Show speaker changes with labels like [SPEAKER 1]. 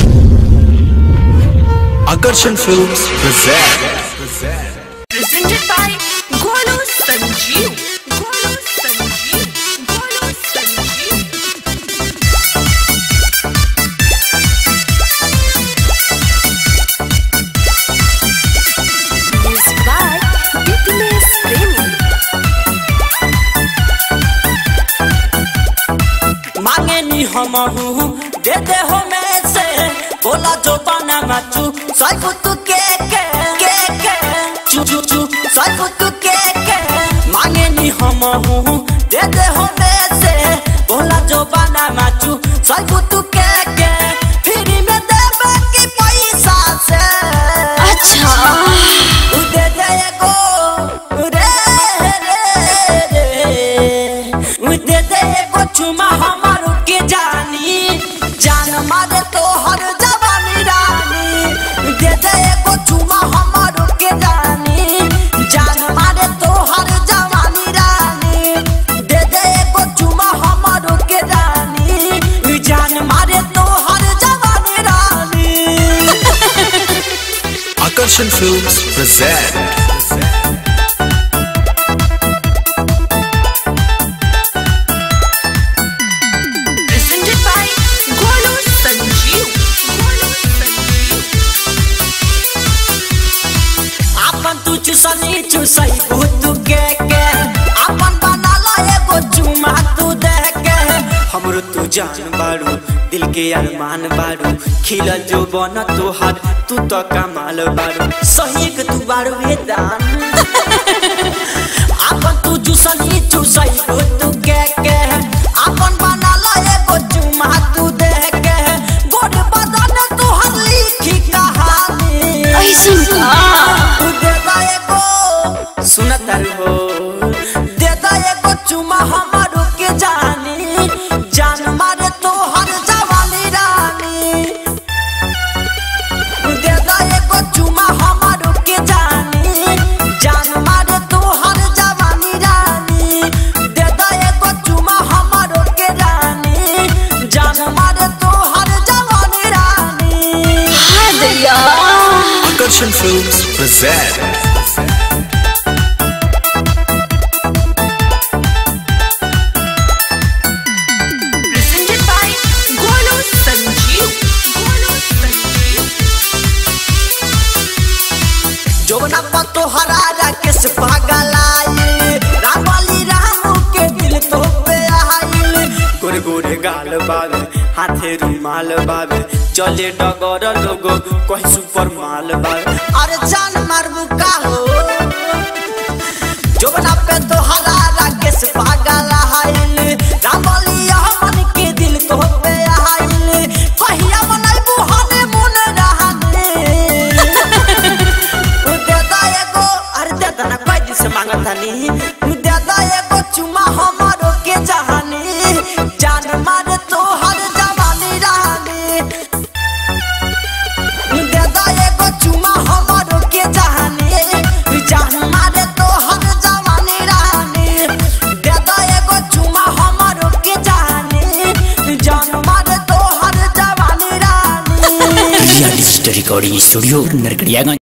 [SPEAKER 1] Akarshan Films present
[SPEAKER 2] presented by Golu Sanjeev. Golu Sanjeev. Golu Sanjeev. Music by Fitness Premi.
[SPEAKER 3] मांगे नी हम दे दे हो में से बोला जो बना मचू साइको तू के के के के चू चू चू साइको तू के के मांगे नी हम दे दे हो में से बोला जो बना मचू साइको तू के के फ्री में दे बाकी पैसा से
[SPEAKER 2] अच्छा
[SPEAKER 3] उ दे दे एगो रे रे रे उ दे दे एगो चुमा हमारो के जानी जान मारे तो हर जवानी रानी उ दे दे एगो चुमा हमारो के जानी जान मारे तो हर जवानी रानी दे दे एगो चुमा हमारो के जानी उ जान मारे तो हर जवानी रानी
[SPEAKER 1] Akarshan Films present
[SPEAKER 2] Presented by Golu Sanjeev. Golu Sanjeev.
[SPEAKER 3] आपन तू चुसनी चुसई भूत के के आपन बनाला एगो चुमा तू दे के हमरो तू जान बाड़ू दिल के अरमान बाड़ू खिलल जो बन तोहार तू तो कमाल बाड़ू सही के तू बाड़ू वेदान आपन तू चुसनी चुसई भूत के के आपन बनाला एगो चुमा तू दे के गोड़ बदन तोहर लिखी कहानी
[SPEAKER 2] ऐसन का
[SPEAKER 3] देता एको सुनतर हो देता एको चुमा हमारो के जानी जान मारे तो हर जवानी रानी देता एको चुमा हमारो के जानी जान मारे तो हर जवानी रानी देता एको चुमा हमारो के रानी जान मारे तो हर जवानी रानी
[SPEAKER 2] हाँ दैया
[SPEAKER 1] Akarshan Films present
[SPEAKER 2] presented by Golu Sanjeev. Golu Sanjeev.
[SPEAKER 3] जोना पतो हरारा किस पागलाई रामवाली रामू के दिल तो पे आइल गोरे गोरे गाल बाबे हाथे रुमाल बाबे चले डगर लोगो कहीं सुपर माल बाबे अरे जान मारबू का हो जोना पे तो हरारा किस पागलाई रामवाली हमन के दिल तो पे आइल कहिया बनाइबू हने मुन रहने देदा एगो अरे देदा ना कोई दिन से मांगत हनी देदा एगो चुमा हमारो के जहानी जान मारे तो हर जवानी रानी देदा एगो चुमा हमारो के जहानी जान मारे तो हर जवानी रानी देदा एगो चुमा हमारो के जहानी जान मारे तो हर जवानी रानी
[SPEAKER 4] real story recording studio Narkatiaganj